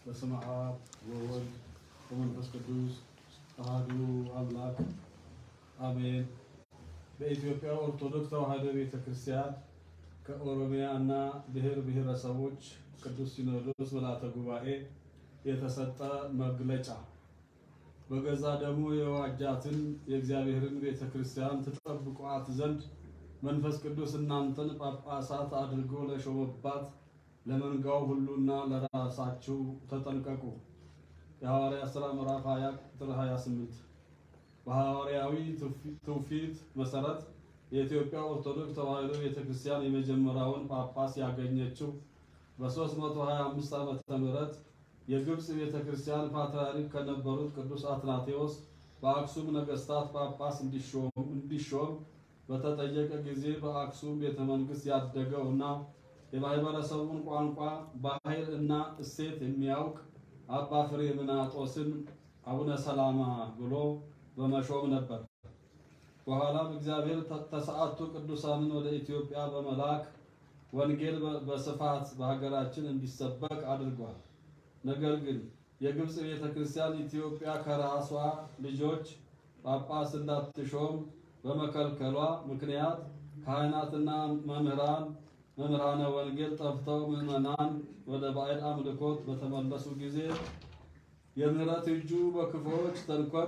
በስመ አብ ወወልድ ወመንፈስ ቅዱስ አሐዱ አምላክ አሜን። በኢትዮጵያ ኦርቶዶክስ ተዋሕዶ ቤተ ክርስቲያን ከኦሮሚያ እና ብሔር ብሔረሰቦች ቅዱስ ሲኖዶስ ምልዓተ ጉባኤ የተሰጠ መግለጫ በገዛ ደሙ የዋጃትን የእግዚአብሔርን ቤተ ክርስቲያን ትጠብቋት ዘንድ መንፈስ ቅዱስ እናንተን ጳጳሳት አድርጎ ለሾመባት ለመንጋው ሁሉና ለራሳችሁ ተጠንቀቁ። የሐዋርያት ሥራ ምዕራፍ 20 ቁጥር 28። በሐዋርያዊ ትውፊት መሰረት የኢትዮጵያ ኦርቶዶክስ ተዋሕዶ ቤተክርስቲያን የመጀመሪያውን ጳጳስ ያገኘችው በ325 ዓመተ ምህረት የግብፅ ቤተክርስቲያን ፓትርያርክ ከነበሩት ቅዱስ አትናቴዎስ በአክሱም ነገሥታት ጳጳስ እንዲሾም በተጠየቀ ጊዜ በአክሱም ቤተ መንግሥት ያደገው እና የማህበረሰቡን ቋንቋ፣ ባህል እና እሴት የሚያውቅ አባ ፍሬምናጦስን አቡነ ሰላማ ብሎ በመሾም ነበር። በኋላም እግዚአብሔር ተሰዓቱ ቅዱሳንን ወደ ኢትዮጵያ በመላክ ወንጌል በስፋት በሀገራችን እንዲሰበክ አድርጓል። ነገር ግን የግብፅ ቤተ ክርስቲያን ኢትዮጵያ ከራሷ ልጆች ጳጳስ እንዳትሾም በመከልከሏ ምክንያት ካህናትና መምህራን መምህራነ ወንጌል ጠፍተው ምዕመናን ወደ ባዕድ አምልኮት በተመለሱ ጊዜ የምህረት እጁ በክፉዎች ተንኮል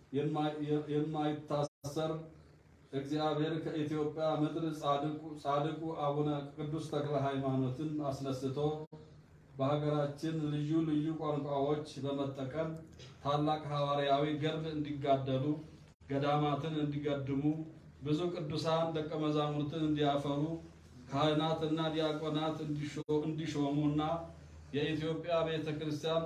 የማይታሰር እግዚአብሔር ከኢትዮጵያ ምድር ጻድቁ አቡነ ቅዱስ ተክለ ሃይማኖትን አስነስቶ በሀገራችን ልዩ ልዩ ቋንቋዎች በመጠቀም ታላቅ ሐዋርያዊ ገድል እንዲጋደሉ፣ ገዳማትን እንዲገድሙ፣ ብዙ ቅዱሳን ደቀ መዛሙርትን እንዲያፈሩ፣ ካህናትና ዲያቆናት እንዲሾሙና የኢትዮጵያ ቤተ ክርስቲያን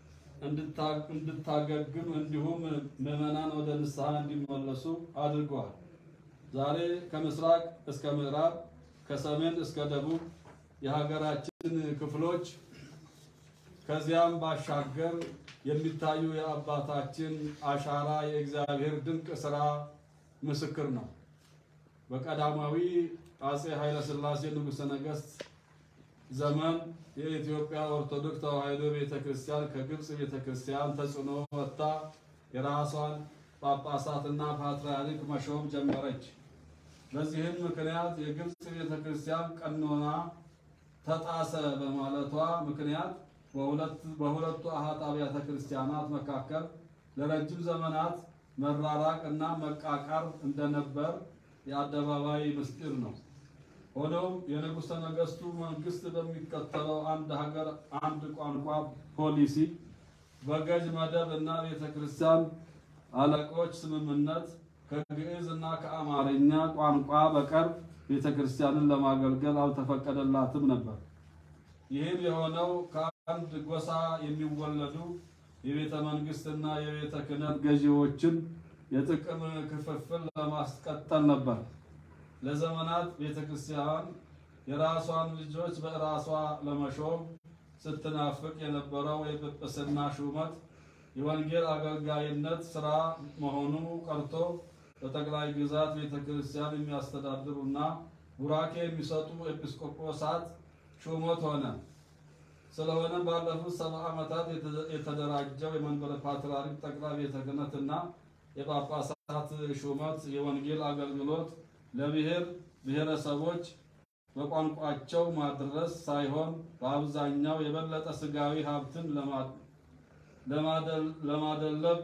እንድታገግም እንዲሁም ምዕመናን ወደ ንስሐ እንዲመለሱ አድርጓል። ዛሬ ከምስራቅ እስከ ምዕራብ ከሰሜን እስከ ደቡብ የሀገራችን ክፍሎች ከዚያም ባሻገር የሚታዩ የአባታችን አሻራ የእግዚአብሔር ድንቅ ሥራ ምስክር ነው። በቀዳማዊ አጼ ኃይለ ሥላሴ ንጉሠ ነገሥት ዘመን የኢትዮጵያ ኦርቶዶክስ ተዋሕዶ ቤተ ክርስቲያን ከግብፅ ቤተ ክርስቲያን ተጽዕኖ ወጥታ የራሷን ጳጳሳትና ፓትርያርክ መሾም ጀመረች። በዚህም ምክንያት የግብፅ ቤተ ክርስቲያን ቀኖና ተጣሰ በማለቷ ምክንያት በሁለቱ አሃት አብያተ ክርስቲያናት መካከል ለረጅም ዘመናት መራራቅ እና መቃቃር እንደነበር የአደባባይ ምስጢር ነው። ሆኖም የንጉሠ ነገሥቱ መንግስት በሚከተለው አንድ ሀገር አንድ ቋንቋ ፖሊሲ በገዥ መደብ እና ቤተ ክርስቲያን አለቆች ስምምነት ከግዕዝ እና ከአማርኛ ቋንቋ በቀር ቤተ ክርስቲያንን ለማገልገል አልተፈቀደላትም ነበር። ይህም የሆነው ከአንድ ጎሳ የሚወለዱ የቤተ መንግስትና የቤተ ክህነት ገዢዎችን የጥቅም ክፍፍል ለማስቀጠል ነበር። ለዘመናት ቤተ ክርስቲያን የራሷን ልጆች በራሷ ለመሾም ስትናፍቅ የነበረው የጵጵስና ሹመት የወንጌል አገልጋይነት ስራ መሆኑ ቀርቶ በጠቅላይ ግዛት ቤተ ክርስቲያን የሚያስተዳድሩና ቡራኬ የሚሰጡ ኤጲስቆጶሳት ሹመት ሆነ። ስለሆነ ባለፉት ሰባ ዓመታት የተደራጀው የመንበረ ፓትርያርክ ጠቅላይ ቤተ ክህነትና የጳጳሳት ሹመት የወንጌል አገልግሎት ለብሔር ብሔረሰቦች በቋንቋቸው ማድረስ ሳይሆን በአብዛኛው የበለጠ ስጋዊ ሀብትን ለማደለብ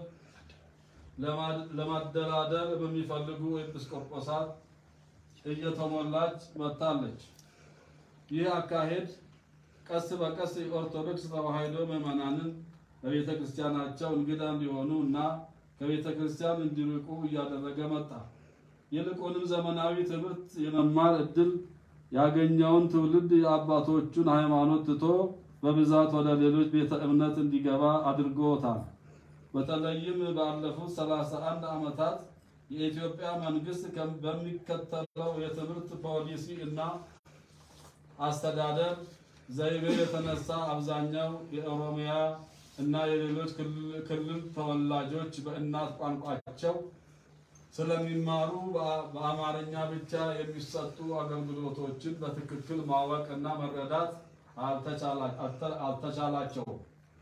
ለማደላደር በሚፈልጉ ኤጲስቆጶሳት እየተሞላች መጥታለች። ይህ አካሄድ ቀስ በቀስ የኦርቶዶክስ ተዋሕዶ ምዕመናንን በቤተ ክርስቲያናቸው እንግዳ እንዲሆኑ እና ከቤተ ክርስቲያን እንዲርቁ እያደረገ መጣ። ይልቁንም ዘመናዊ ትምህርት የመማር እድል ያገኘውን ትውልድ የአባቶቹን ሃይማኖት ትቶ በብዛት ወደ ሌሎች ቤተ እምነት እንዲገባ አድርጎታል። በተለይም ባለፉት 31 ዓመታት የኢትዮጵያ መንግስት በሚከተለው የትምህርት ፖሊሲ እና አስተዳደር ዘይቤ የተነሳ አብዛኛው የኦሮሚያ እና የሌሎች ክልል ተወላጆች በእናት ቋንቋቸው ስለሚማሩ በአማርኛ ብቻ የሚሰጡ አገልግሎቶችን በትክክል ማወቅ እና መረዳት አልተቻላቸውም።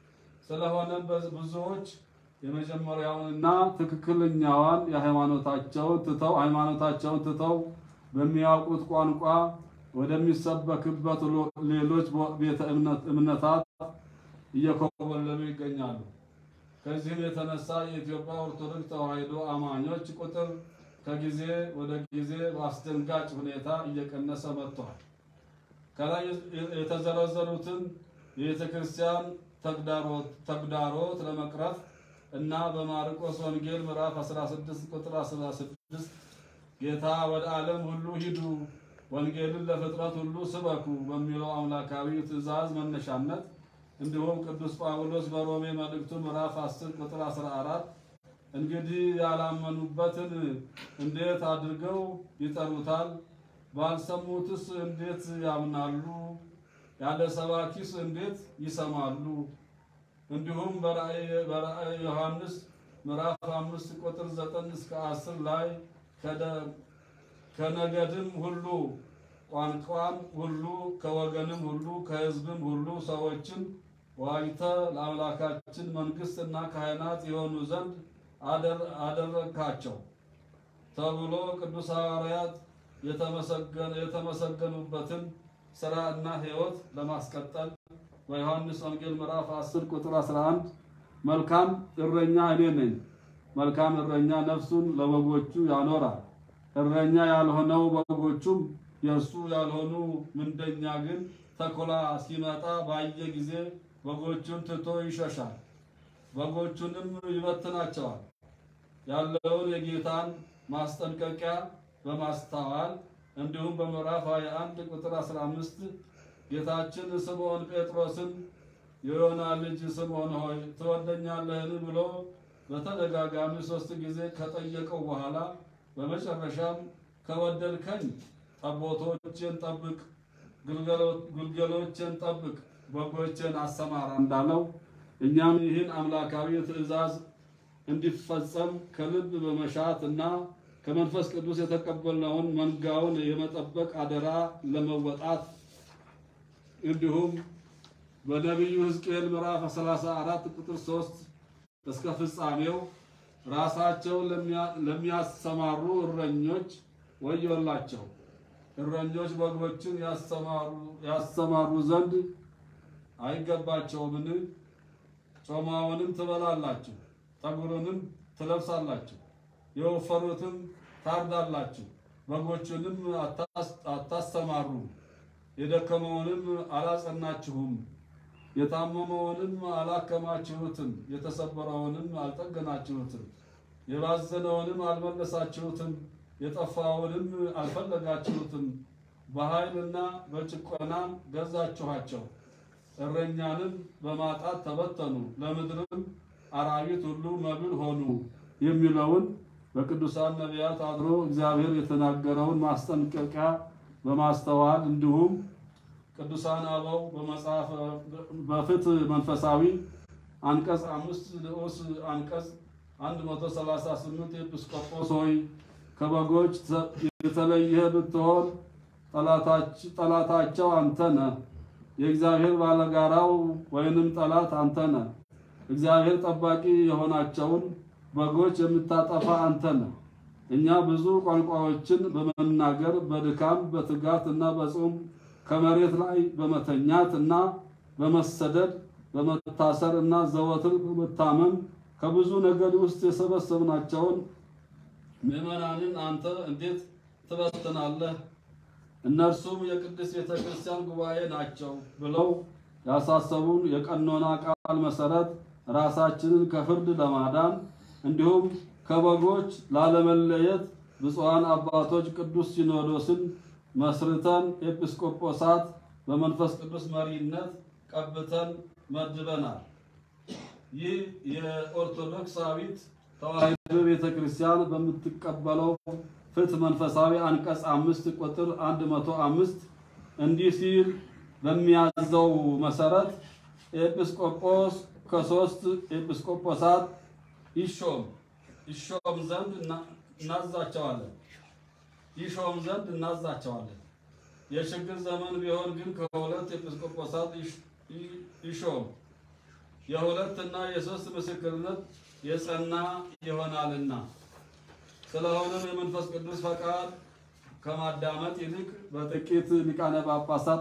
ስለሆነም ብዙዎች የመጀመሪያውንና ትክክለኛዋን የሃይማኖታቸውን ትተው ሃይማኖታቸውን ትተው በሚያውቁት ቋንቋ ወደሚሰበክበት ሌሎች ቤተ እምነታት እየኮበለሉ ይገኛሉ። ከዚህም የተነሳ የኢትዮጵያ ኦርቶዶክስ ተዋሕዶ አማኞች ቁጥር ከጊዜ ወደ ጊዜ በአስደንጋጭ ሁኔታ እየቀነሰ መጥቷል። ከላይ የተዘረዘሩትን የቤተ ክርስቲያን ተግዳሮት ለመቅረፍ እና በማርቆስ ወንጌል ምዕራፍ 16 ቁጥር 16 ጌታ ወደ ዓለም ሁሉ ሂዱ ወንጌልን ለፍጥረት ሁሉ ስበኩ በሚለው አምላካዊ ትእዛዝ መነሻነት እንዲሁም ቅዱስ ጳውሎስ በሮሜ መልእክቱ ምዕራፍ 10 ቁጥር 14 እንግዲህ ያላመኑበትን እንዴት አድርገው ይጠሩታል? ባልሰሙትስ እንዴት ያምናሉ? ያለ ሰባኪስ እንዴት ይሰማሉ? እንዲሁም በራእየ ዮሐንስ ምዕራፍ 5 ቁጥር 9 እስከ 10 ላይ ከነገድም ሁሉ ቋንቋም ሁሉ ከወገንም ሁሉ ከሕዝብም ሁሉ ሰዎችን ዋጅተ ለአምላካችን መንግሥትና ካህናት የሆኑ ዘንድ አደረግካቸው ተብሎ ቅዱስ ሐዋርያት የተመሰገኑበትን ሥራ እና ሕይወት ለማስቀጠል በዮሐንስ ወንጌል ምዕራፍ 10 ቁጥር 11 መልካም እረኛ እኔ ነኝ፣ መልካም እረኛ ነፍሱን ለበጎቹ ያኖራል። እረኛ ያልሆነው በጎቹም የእርሱ ያልሆኑ ምንደኛ ግን ተኩላ ሲመጣ ባየ ጊዜ በጎቹን ትቶ ይሸሻል፣ በጎቹንም ይበትናቸዋል። ያለውን የጌታን ማስጠንቀቂያ በማስተዋል እንዲሁም በምዕራፍ 21 ቁጥር 15 ጌታችን ስምዖን ጴጥሮስን የዮና ልጅ ስምዖን ሆይ ትወደኛለህን ብሎ በተደጋጋሚ ሶስት ጊዜ ከጠየቀው በኋላ በመጨረሻም ከወደድከኝ ጠቦቶቼን ጠብቅ፣ ግልገሎቼን ጠብቅ፣ በጎቼን አሰማራ እንዳለው እኛም ይህን አምላካዊ ትእዛዝ እንዲፈጸም ከልብ በመሻት እና ከመንፈስ ቅዱስ የተቀበልነውን መንጋውን የመጠበቅ አደራ ለመወጣት እንዲሁም በነቢዩ ሕዝቅኤል ምዕራፍ 34 ቁጥር 3 እስከ ፍጻሜው ራሳቸውን ለሚያሰማሩ እረኞች ወዮላቸው። እረኞች በጎችን ያሰማሩ ዘንድ አይገባቸውምን? ጮማውንም ትበላላችሁ፣ ጠጉሩንም ትለብሳላችሁ፣ የወፈሩትም ታርዳላችሁ፣ በጎቹንም አታሰማሩም፣ የደከመውንም አላጸናችሁም፣ የታመመውንም አላከማችሁትም፣ የተሰበረውንም አልጠገናችሁትም፣ የባዘነውንም አልመለሳችሁትም፣ የጠፋውንም አልፈለጋችሁትም። በኃይልና በጭቆናም ገዛችኋቸው፣ እረኛንም በማጣት ተበተኑ፣ ለምድርም አራዊት ሁሉ መብል ሆኑ የሚለውን በቅዱሳን ነቢያት አድሮ እግዚአብሔር የተናገረውን ማስጠንቀቂያ በማስተዋል እንዲሁም ቅዱሳን አበው በመጽሐፍ በፍትህ መንፈሳዊ አንቀጽ አምስት ንዑስ አንቀጽ 138 ኤጲስቆጶስ ሆይ ከበጎች የተለየህ ብትሆን ጠላታቸው አንተ ነህ። የእግዚአብሔር ባለጋራው ወይንም ጠላት አንተ ነህ። እግዚአብሔር ጠባቂ የሆናቸውን በጎች የምታጠፋ አንተ ነህ። እኛ ብዙ ቋንቋዎችን በመናገር በድካም በትጋት እና በጾም ከመሬት ላይ በመተኛት እና በመሰደድ በመታሰር እና ዘወትር በመታመም ከብዙ ነገድ ውስጥ የሰበሰብናቸውን ምዕመናንን አንተ እንዴት ትበትናለህ? እነርሱም የቅድስት ቤተ ክርስቲያን ጉባኤ ናቸው ብለው ያሳሰቡን የቀኖና ቃል መሰረት ራሳችንን ከፍርድ ለማዳን እንዲሁም ከበጎች ላለመለየት ብፁዓን አባቶች ቅዱስ ሲኖዶስን መስርተን ኤጲስቆጶሳት በመንፈስ ቅዱስ መሪነት ቀብተን መድበናል። ይህ የኦርቶዶክሳዊት ተዋሕዶ ቤተ ክርስቲያን በምትቀበለው ፍትሕ መንፈሳዊ አንቀጽ አምስት ቁጥር አንድ መቶ አምስት እንዲህ ሲል በሚያዘው መሰረት ኤጲስቆጶስ ከሶስት ኤጲስቆጶሳት ይሾም ይሾም ዘንድ እናዛቸዋለን ይሾም ዘንድ እናዛቸዋለን። የችግር ዘመን ቢሆን ግን ከሁለት ኤጲስቆጶሳት ይሾም የሁለትና የሶስት ምስክርነት የጸና ይሆናልና። ስለሆነም የመንፈስ ቅዱስ ፈቃድ ከማዳመጥ ይልቅ በጥቂት ሊቃነ ጳጳሳት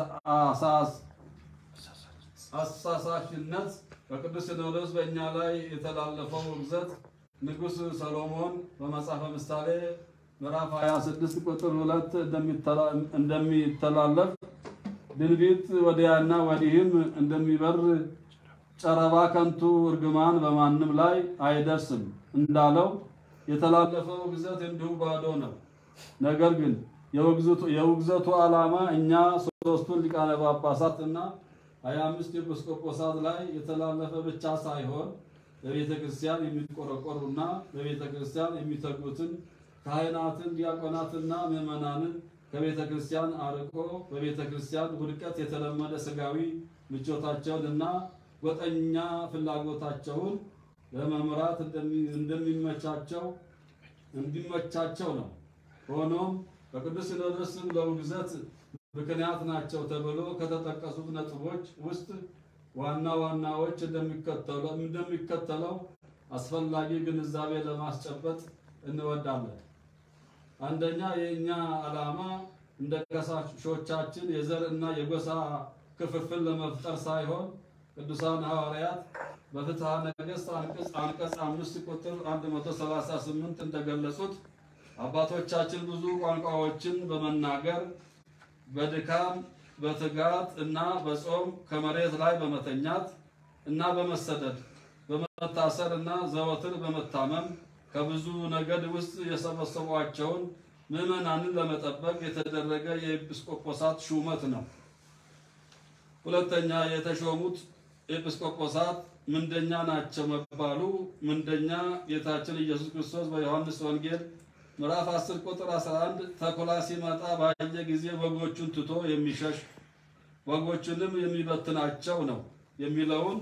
አሳሳሽነት በቅዱስ ሲኖዶስ በእኛ ላይ የተላለፈው ውግዘት ንጉሥ ሰሎሞን በመጽሐፈ ምሳሌ ምዕራፍ 26 ቁጥር 2 እንደሚተላለፍ ድንቢጥ ወዲያና ወዲህም እንደሚበር ጨረባ ከንቱ እርግማን በማንም ላይ አይደርስም እንዳለው የተላለፈው ውግዘት እንዲሁ ባዶ ነው። ነገር ግን የውግዘቱ ዓላማ እኛ ሦስቱን ሊቃነ ጳጳሳት እና ሀያ አምስት ኤጲስቆጶሳት ላይ የተላለፈ ብቻ ሳይሆን በቤተ ክርስቲያን የሚቆረቆሩና በቤተ ክርስቲያን የሚተጉትን ካህናትን፣ ዲያቆናትና ምዕመናንን ከቤተ ክርስቲያን አርቆ በቤተ ክርስቲያን ውድቀት የተለመደ ስጋዊ ምቾታቸውን እና ጎጠኛ ፍላጎታቸውን ለመምራት እንደሚመቻቸው እንዲመቻቸው ነው። ሆኖም በቅዱስ ሲኖዶስ ስም ለውግዘት ምክንያት ናቸው ተብሎ ከተጠቀሱት ነጥቦች ውስጥ ዋና ዋናዎች እንደሚከተለው አስፈላጊ ግንዛቤ ለማስጨበጥ እንወዳለን። አንደኛ የእኛ ዓላማ እንደ ከሳሾቻችን የዘር እና የጎሳ ክፍፍል ለመፍጠር ሳይሆን ቅዱሳን ሐዋርያት በፍትሐ ነገሥት አንቀጽ አንቀጽ አምስት ቁጥር 138 እንደገለጹት አባቶቻችን ብዙ ቋንቋዎችን በመናገር በድካም በትጋት እና በጾም ከመሬት ላይ በመተኛት እና በመሰደድ በመታሰር እና ዘወትር በመታመም ከብዙ ነገድ ውስጥ የሰበሰቧቸውን ምዕመናንን ለመጠበቅ የተደረገ የኤጲስቆጶሳት ሹመት ነው። ሁለተኛ የተሾሙት ኤጲስቆጶሳት ምንደኛ ናቸው መባሉ ምንደኛ ጌታችን ኢየሱስ ክርስቶስ በዮሐንስ ወንጌል ምዕራፍ 10 ቁጥር 11 ተኩላ ሲመጣ ባየ ጊዜ በጎቹን ትቶ የሚሸሽ በጎቹንም የሚበትናቸው ነው የሚለውን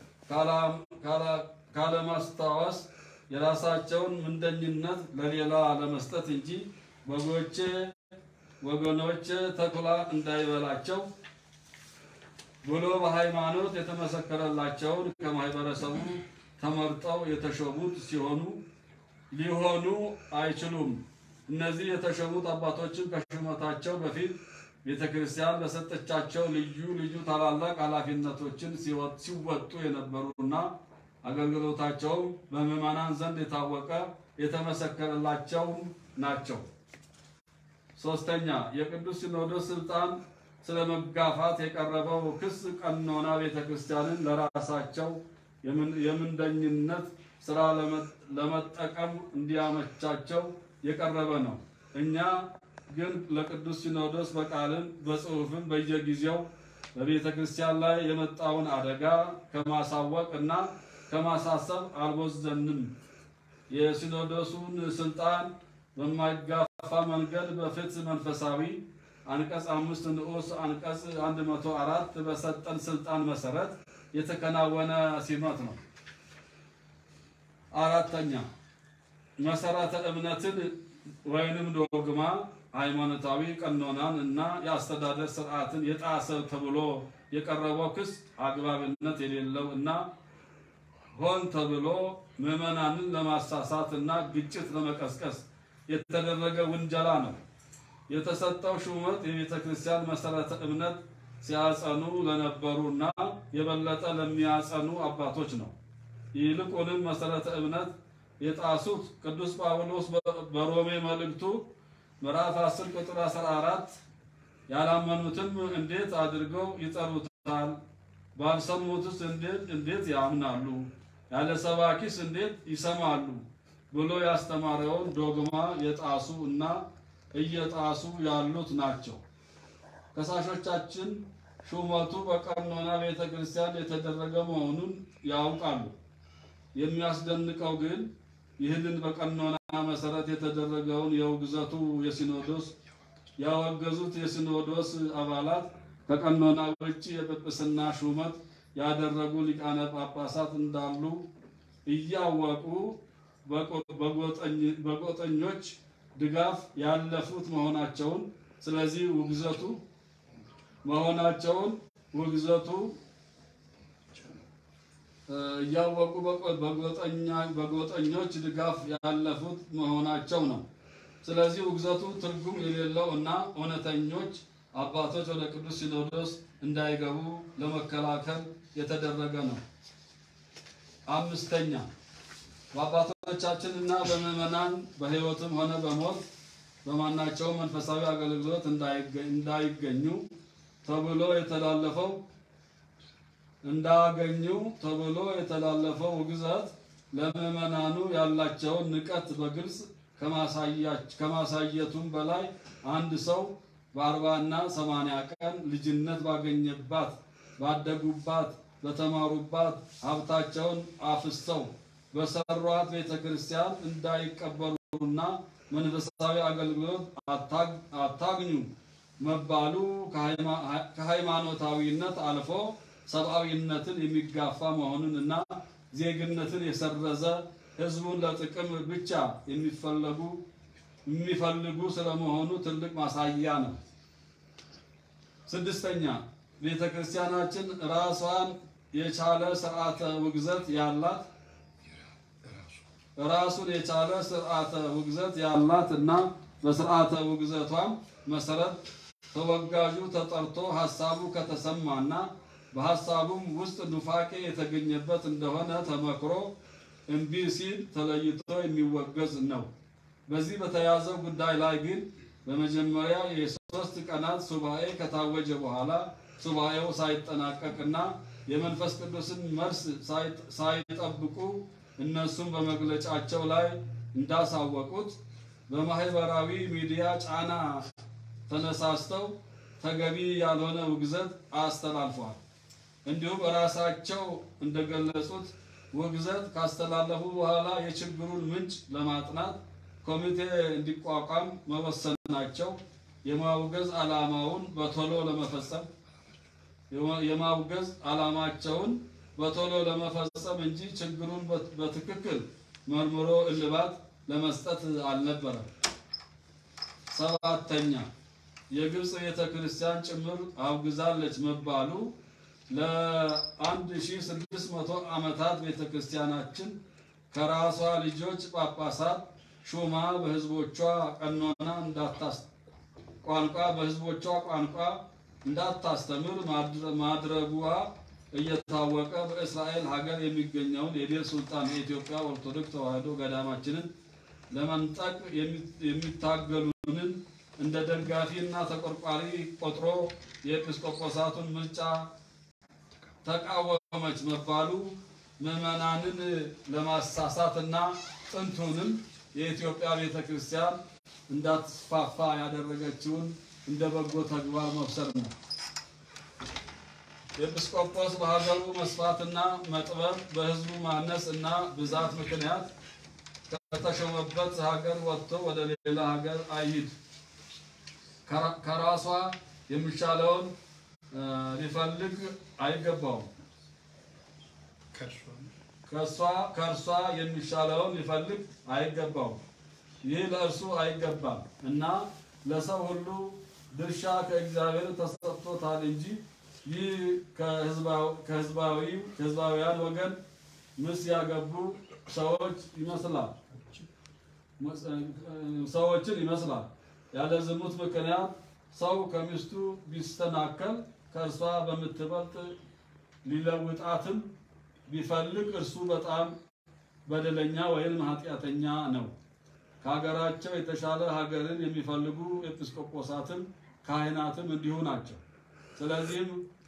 ካለማስታወስ የራሳቸውን ምንደኝነት ለሌላ ለመስጠት እንጂ በጎቼ ወገኖቼ ተኩላ እንዳይበላቸው ብሎ በሃይማኖት የተመሰከረላቸውን ከማህበረሰቡ ተመርጠው የተሾሙት ሲሆኑ ሊሆኑ አይችሉም። እነዚህ የተሾሙት አባቶችን ከሹመታቸው በፊት ቤተ ክርስቲያን በሰጠቻቸው ልዩ ልዩ ታላላቅ ኃላፊነቶችን ሲወጡ የነበሩና አገልግሎታቸውም በምዕመናን ዘንድ የታወቀ የተመሰከረላቸውም ናቸው። ሶስተኛ የቅዱስ ሲኖዶስ ስልጣን ስለ መጋፋት የቀረበው ክስ ቀኖና ቤተ ክርስቲያንን ለራሳቸው የምንደኝነት ስራ ለመጠቀም እንዲያመቻቸው የቀረበ ነው። እኛ ግን ለቅዱስ ሲኖዶስ በቃልም በጽሑፍም በየጊዜው በቤተ ክርስቲያን ላይ የመጣውን አደጋ ከማሳወቅ እና ከማሳሰብ አልቦዘንም። የሲኖዶሱን ስልጣን በማይጋፋ መንገድ በፍትህ መንፈሳዊ አንቀጽ አምስት ንዑስ አንቀጽ 104 በሰጠን ስልጣን መሰረት የተከናወነ ሲመት ነው። አራተኛ መሰረተ እምነትን ወይንም ዶግማ ሃይማኖታዊ ቀኖናን እና የአስተዳደር ስርዓትን የጣሰ ተብሎ የቀረበው ክስ አግባብነት የሌለው እና ሆን ተብሎ ምዕመናንን ለማሳሳት እና ግጭት ለመቀስቀስ የተደረገ ውንጀላ ነው። የተሰጠው ሹመት የቤተ ክርስቲያን መሰረተ እምነት ሲያጸኑ ለነበሩ እና የበለጠ ለሚያጸኑ አባቶች ነው። ይልቁንም መሰረተ እምነት የጣሱት ቅዱስ ጳውሎስ በሮሜ መልእክቱ ምዕራፍ 10 ቁጥር 14 ያላመኑትም እንዴት አድርገው ይጠሩታል? ባልሰሙትስ እንዴት እንዴት ያምናሉ? ያለ ሰባኪስ እንዴት ይሰማሉ? ብሎ ያስተማረውን ዶግማ የጣሱ እና እየጣሱ ያሉት ናቸው። ከሳሾቻችን ሹመቱ በቀኖና ቤተ ክርስቲያን የተደረገ መሆኑን ያውቃሉ። የሚያስደንቀው ግን ይህንን በቀኖና መሰረት የተደረገውን የውግዘቱ የሲኖዶስ ያወገዙት የሲኖዶስ አባላት ከቀኖና ውጭ የጵጵስና ሹመት ያደረጉ ሊቃነ ጳጳሳት እንዳሉ እያወቁ በጎጠኞች ድጋፍ ያለፉት መሆናቸውን ስለዚህ ውግዘቱ መሆናቸውን ውግዘቱ እያወቁ በጎጠኞች ድጋፍ ያለፉት መሆናቸው ነው። ስለዚህ ውግዘቱ ትርጉም የሌለው እና እውነተኞች አባቶች ወደ ቅዱስ ሲኖዶስ እንዳይገቡ ለመከላከል የተደረገ ነው። አምስተኛ በአባቶቻችን እና በምዕመናን በሕይወትም ሆነ በሞት በማናቸውም መንፈሳዊ አገልግሎት እንዳይገኙ ተብሎ የተላለፈው እንዳገኙ ተብሎ የተላለፈው ውግዘት ለምዕመናኑ ያላቸውን ንቀት በግልጽ ከማሳየቱም በላይ አንድ ሰው በአርባ እና ሰማንያ ቀን ልጅነት ባገኘባት ባደጉባት በተማሩባት ሀብታቸውን አፍሰው በሰሯት ቤተ ክርስቲያን እንዳይቀበሉና መንፈሳዊ አገልግሎት አታግኙ መባሉ ከሃይማኖታዊነት አልፎ ሰብአዊነትን የሚጋፋ መሆኑን እና ዜግነትን የሰረዘ ሕዝቡን ለጥቅም ብቻ የሚፈለጉ የሚፈልጉ ስለመሆኑ ትልቅ ማሳያ ነው። ስድስተኛ ቤተ ክርስቲያናችን ራሷን የቻለ ስርዓተ ውግዘት ያላት ራሱን የቻለ ስርዓተ ውግዘት ያላት እና በስርዓተ ውግዘቷም መሰረት ተወጋዡ ተጠርቶ ሀሳቡ ከተሰማና በሀሳቡም ውስጥ ኑፋቄ የተገኘበት እንደሆነ ተመክሮ እምቢ ሲል ተለይቶ የሚወገዝ ነው። በዚህ በተያዘው ጉዳይ ላይ ግን በመጀመሪያ የሶስት ቀናት ሱባኤ ከታወጀ በኋላ ሱባኤው ሳይጠናቀቅና የመንፈስ ቅዱስን መልስ ሳይጠብቁ እነሱም በመግለጫቸው ላይ እንዳሳወቁት በማህበራዊ ሚዲያ ጫና ተነሳስተው ተገቢ ያልሆነ ውግዘት አስተላልፈዋል። እንዲሁም ራሳቸው እንደገለጹት ውግዘት ካስተላለፉ በኋላ የችግሩን ምንጭ ለማጥናት ኮሚቴ እንዲቋቋም መወሰናቸው የማውገዝ ዓላማውን በቶሎ ለመፈጸም የማውገዝ ዓላማቸውን በቶሎ ለመፈጸም እንጂ ችግሩን በትክክል መርምሮ እልባት ለመስጠት አልነበረም። ሰባተኛ የግብፅ ቤተ ክርስቲያን ጭምር አውግዛለች መባሉ ለ1600 ዓመታት ቤተ ክርስቲያናችን ከራሷ ልጆች ጳጳሳት ሹማ በሕዝቦቿ ቀኖና እንዳታስ ቋንቋ በሕዝቦቿ ቋንቋ እንዳታስተምር ማድረጓ እየታወቀ በእስራኤል ሀገር የሚገኘውን የዴር ሱልጣን የኢትዮጵያ ኦርቶዶክስ ተዋሕዶ ገዳማችንን ለመንጠቅ የሚታገሉንን እንደ ደጋፊ እና ተቆርቋሪ ቆጥሮ የኤጲስቆጶሳቱን ምርጫ ተቃወመች መባሉ ምዕመናንን ለማሳሳት እና ጥንቱንም የኢትዮጵያ ቤተ ክርስቲያን እንዳትስፋፋ ያደረገችውን እንደ በጎ ተግባር መብሰር ነው። ኤጲስቆጶስ በሀገሩ መስፋትና መጥበብ በሕዝቡ ማነስ እና ብዛት ምክንያት ከተሾመበት ሀገር ወጥቶ ወደ ሌላ ሀገር አይሂድ። ከራሷ የሚሻለውን ሊፈልግ አይገባውም። ከእርሷ የሚሻለውን ሊፈልግ አይገባውም። ይህ ለእርሱ አይገባም እና ለሰው ሁሉ ድርሻ ከእግዚአብሔር ተሰጥቶታል እንጂ ይህ ከህዝባውያን ወገን ምስ ያገቡ ሰዎች ይመስላል ሰዎችን ይመስላል። ያለ ዝሙት ምክንያት ሰው ከሚስቱ ቢስተናከል ከእርሷ በምትበልጥ ሊለውጣትም ቢፈልግ እርሱ በጣም በደለኛ ወይም ኃጢአተኛ ነው። ከሀገራቸው የተሻለ ሀገርን የሚፈልጉ ኤጲስቆጶሳትም ካህናትም እንዲሁ ናቸው። ስለዚህም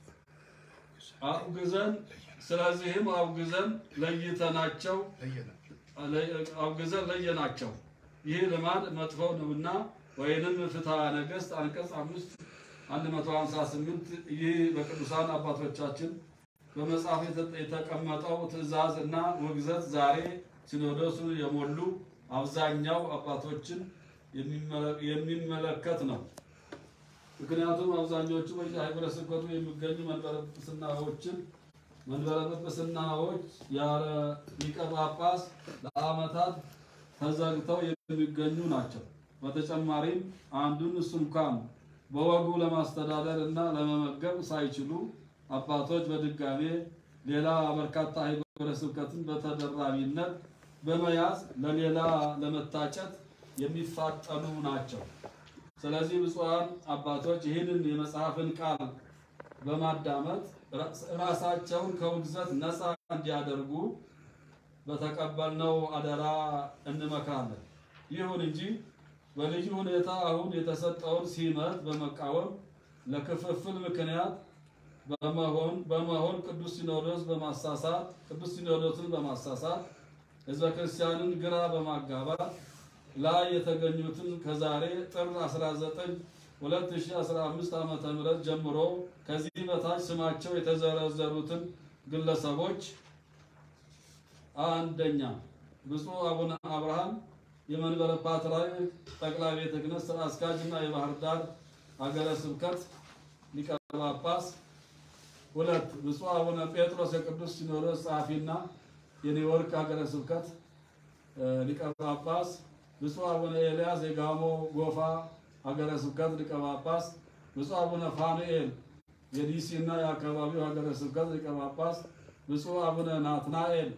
አውግዘን ስለዚህም አውግዘን ለይተናቸው አውግዘን ለየናቸው። ይህ ልማድ መጥፎ ነውና ወይንም ፍትሐ ነገሥት አንቀጽ አምስት 158 ይህ በቅዱሳን አባቶቻችን በመጽሐፍ የተቀመጠው ትእዛዝ እና ውግዘት ዛሬ ሲኖዶሱን የሞሉ አብዛኛው አባቶችን የሚመለከት ነው። ምክንያቱም አብዛኞቹ በየሀገረ ስብከቱ የሚገኙ መንበረ ጵጵስናዎችን መንበረ ጵጵስናዎች ያለ ሊቀ ጳጳስ ለዓመታት ተዘግተው የሚገኙ ናቸው። በተጨማሪም አንዱን እሱ እንኳን በወጉ ለማስተዳደር እና ለመመገብ ሳይችሉ አባቶች በድጋሜ ሌላ በርካታ ሀገረ ስብከትን በተደራቢነት በመያዝ ለሌላ ለመታጨት የሚፋጠኑ ናቸው። ስለዚህ ብፁዓን አባቶች ይህንን የመጽሐፍን ቃል በማዳመጥ ራሳቸውን ከውግዘት ነፃ እንዲያደርጉ በተቀበልነው አደራ እንመክራለን። ይሁን እንጂ በልዩ ሁኔታ አሁን የተሰጠውን ሲመት በመቃወም ለክፍፍል ምክንያት በመሆን በመሆን ቅዱስ ሲኖዶስ በማሳሳት ቅዱስ ሲኖዶስን በማሳሳት ሕዝበ ክርስቲያንን ግራ በማጋባት ላይ የተገኙትን ከዛሬ ጥር 19 2015 ዓመተ ምህረት ጀምሮ ከዚህ በታች ስማቸው የተዘረዘሩትን ግለሰቦች አንደኛ ብፁዕ አቡነ አብርሃም የመንበረ ፓትርያርክ ጠቅላይ ቤተ ክህነት ስራ አስኪያጅ እና የባህር ዳር ሀገረ ስብከት ሊቀ ጳጳስ፣ ሁለት ብፁዕ አቡነ ጴጥሮስ የቅዱስ ሲኖዶስ ጸሐፊና የኒውዮርክ ሀገረ ስብከት ሊቀ ጳጳስ፣ ብፁዕ አቡነ ኤልያስ የጋሞ ጎፋ ሀገረ ስብከት ሊቀ ጳጳስ፣ ብፁዕ አቡነ ፋኑኤል የዲሲ እና የአካባቢው ሀገረ ስብከት ሊቀ ጳጳስ፣ ብፁዕ አቡነ ናትናኤል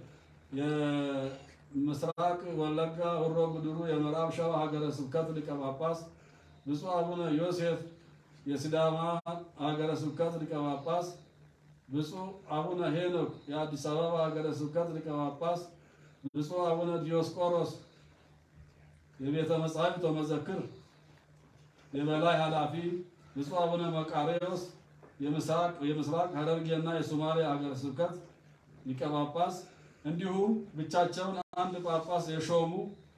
የምስራቅ ወለጋ ሆሮ ጉድሩ የምዕራብ ሸዋ ሀገረ ስብከት ሊቀ ጳጳስ፣ ብፁዕ አቡነ ዮሴፍ የሲዳማ ሀገረ ስብከት ሊቀ ጳጳስ፣ ብፁዕ አቡነ ሄኖክ የአዲስ አበባ ሀገረ ስብከት ሊቀ ጳጳስ፣ ብፁዕ አቡነ ዲዮስቆሮስ የቤተ መጻሕፍት ወመዘክር የበላይ ኃላፊ፣ ብፁዕ አቡነ መቃርዮስ የምስራቅ የምስራቅ ሐረርጌና የሶማሌ ሀገረ ስብከት ሊቀ ጳጳስ እንዲሁም ብቻቸውን አንድ ጳጳስ የሾሙ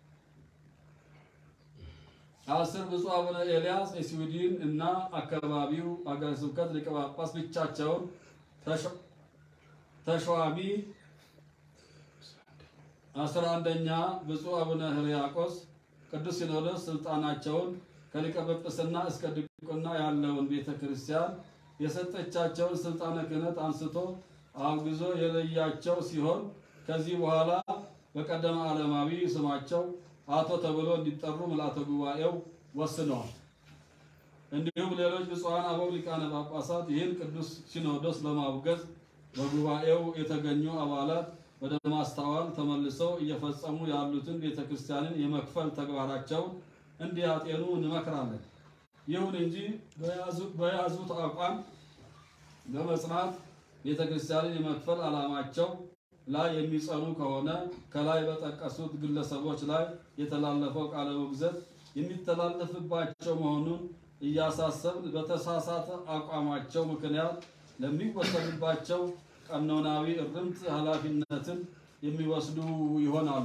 አስር ብፁዕ አቡነ ኤልያስ የስዊድን እና አካባቢው ሀገረ ስብከት ሊቀ ጳጳስ ብቻቸውን ተሿሚ አስራ አንደኛ ብፁዕ አቡነ ሕርያቆስ ቅዱስ ሲኖዶስ ስልጣናቸውን ከሊቀ ጵጵስና እስከ ድቁና ያለውን ቤተ ክርስቲያን የሰጠቻቸውን ስልጣነ ክህነት አንስቶ አውግዞ የለያቸው ሲሆን ከዚህ በኋላ በቀደመ ዓለማዊ ስማቸው አቶ ተብሎ እንዲጠሩ ምልዓተ ጉባኤው ወስነዋል። እንዲሁም ሌሎች ብፁዓን አበው ሊቃነ ጳጳሳት ይህን ቅዱስ ሲኖዶስ ለማውገዝ በጉባኤው የተገኙ አባላት ወደ ማስተዋል ተመልሰው እየፈጸሙ ያሉትን ቤተ ክርስቲያንን የመክፈል ተግባራቸውን እንዲያጤኑ እንመክራለን። ይሁን እንጂ በያዙት አቋም በመጽናት ቤተ ክርስቲያንን የመክፈል ዓላማቸው ላይ የሚጸኑ ከሆነ ከላይ በጠቀሱት ግለሰቦች ላይ የተላለፈው ቃለ ውግዘት የሚተላለፍባቸው መሆኑን እያሳሰብን በተሳሳተ አቋማቸው ምክንያት ለሚወሰድባቸው ቀኖናዊ እርምት ኃላፊነትን የሚወስዱ ይሆናሉ።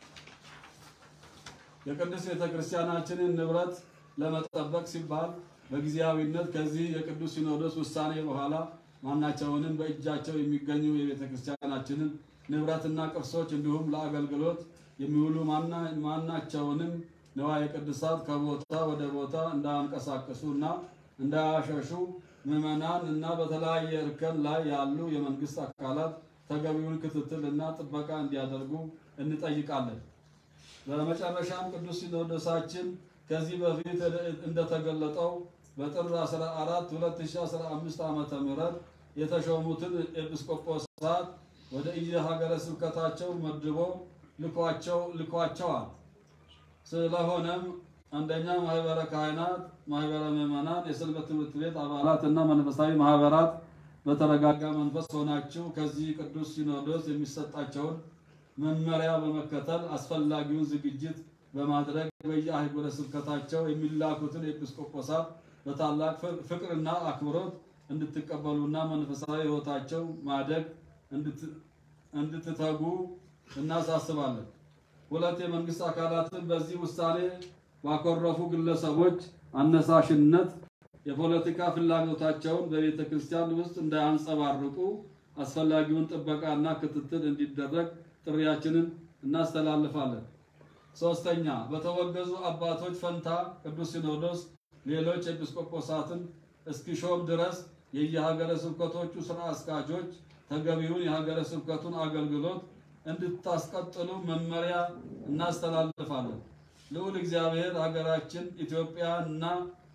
የቅድስት ቤተ ክርስቲያናችንን ንብረት ለመጠበቅ ሲባል በጊዜያዊነት ከዚህ የቅዱስ ሲኖዶስ ውሳኔ በኋላ ማናቸውንም በእጃቸው የሚገኙ የቤተ ክርስቲያናችንን ንብረትና ቅርሶች እንዲሁም ለአገልግሎት የሚውሉ ማናቸውንም ንዋየ ቅድሳት ከቦታ ወደ ቦታ እንዳያንቀሳቅሱ እና እንዳያሸሹ ምዕመናን እና በተለያየ እርከን ላይ ያሉ የመንግስት አካላት ተገቢውን ክትትል እና ጥበቃ እንዲያደርጉ እንጠይቃለን። በመጨረሻም ቅዱስ ሲኖዶሳችን ከዚህ በፊት እንደተገለጠው በጥር 14 2015 ዓመተ ምህረት የተሾሙትን ኤጲስቆጶሳት ወደ እየሀገረ ስብከታቸው መድቦ ልኳቸው ልኳቸዋል። ስለሆነም አንደኛ ማህበረ ካህናት፣ ማህበረ ምዕመናን፣ የሰንበት ትምህርት ቤት አባላት እና መንፈሳዊ ማህበራት በተረጋጋ መንፈስ ሆናችሁ ከዚህ ቅዱስ ሲኖዶስ የሚሰጣቸውን መመሪያ በመከተል አስፈላጊውን ዝግጅት በማድረግ በየአህጉረ ስብከታቸው የሚላኩትን ኤጲስቆጶሳት በታላቅ ፍቅርና አክብሮት እንድትቀበሉና መንፈሳዊ ሕይወታቸው ማደግ እንድትተጉ እናሳስባለን። ሁለት የመንግስት አካላትን በዚህ ውሳኔ ባኮረፉ ግለሰቦች አነሳሽነት የፖለቲካ ፍላጎታቸውን በቤተ ክርስቲያን ውስጥ እንዳያንጸባርቁ አስፈላጊውን ጥበቃና ክትትል እንዲደረግ ጥሪያችንን እናስተላልፋለን። ሶስተኛ በተወገዙ አባቶች ፈንታ ቅዱስ ሲኖዶስ ሌሎች ኤጲስቆጶሳትን እስኪሾም ድረስ የየሀገረ ስብከቶቹ ስራ አስኪያጆች ተገቢውን የሀገረ ስብከቱን አገልግሎት እንድታስቀጥሉ መመሪያ እናስተላልፋለን። ልዑል እግዚአብሔር ሀገራችን ኢትዮጵያና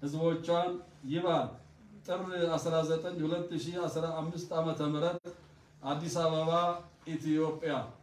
ሕዝቦቿን ይባል። ጥር 19 2015 ዓመተ ምህረት አዲስ አበባ ኢትዮጵያ